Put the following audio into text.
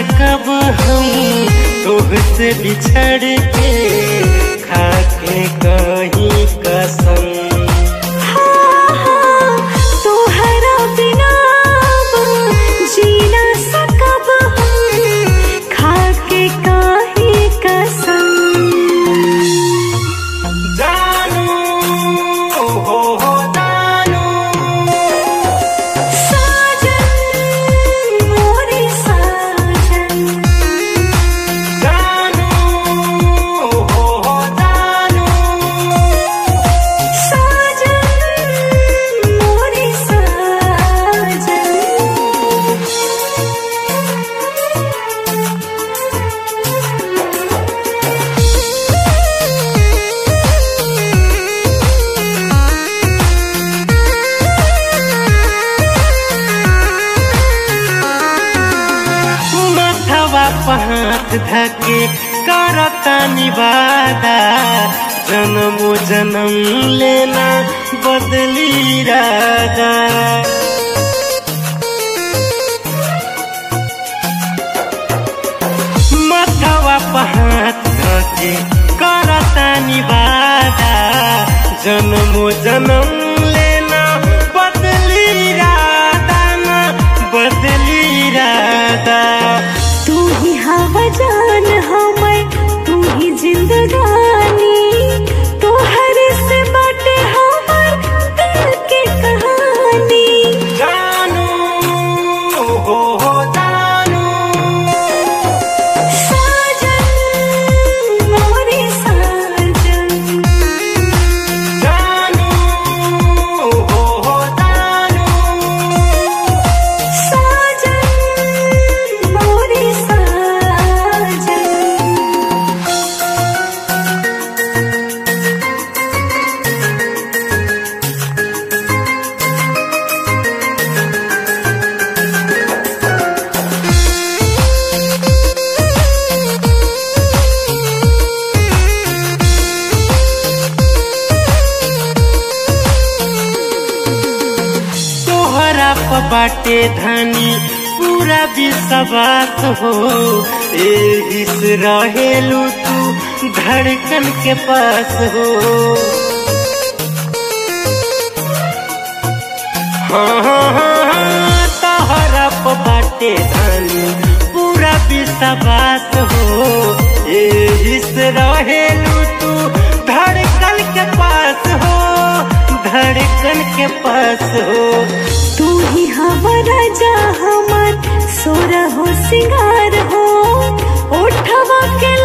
सकब हम तोहसे बिछड़ के खाके कहीं कसम तोहरा बिना अब जी ना सकब हम खाके काहे कसम जानू हो हो जानू साजन मोरे साजन जानू हो हो जानू साजन मोरे साजन माथवा पहात धके करता निवादा जन्मो जन्म लेना बदली राजा माथवा पहात धके करता निवादा जन्मो जन्म लेना बदली राधा ना बदली राधा तू ही हवा जान हमर तू ही जिंदगानी तोहर से बाटे हमर दिल के कहानी जानू हो हो जानू साजन मोरे साजन जानू हो हो जानू साजन मोरे साजन तोहरा प बाटे धनी पूरा विश्वास हो एही से रहेलू तू धड़कन के पास हो हाँ हाँ हाँ हाँ, तोहरा प बाटे धनी पूरा विश्वास हो एही से रहेलू तू धड़कन के पास हो धड़कन के पास हो तू ही हमारा जा हमर सोरा हो सिंगार हो ओठवा के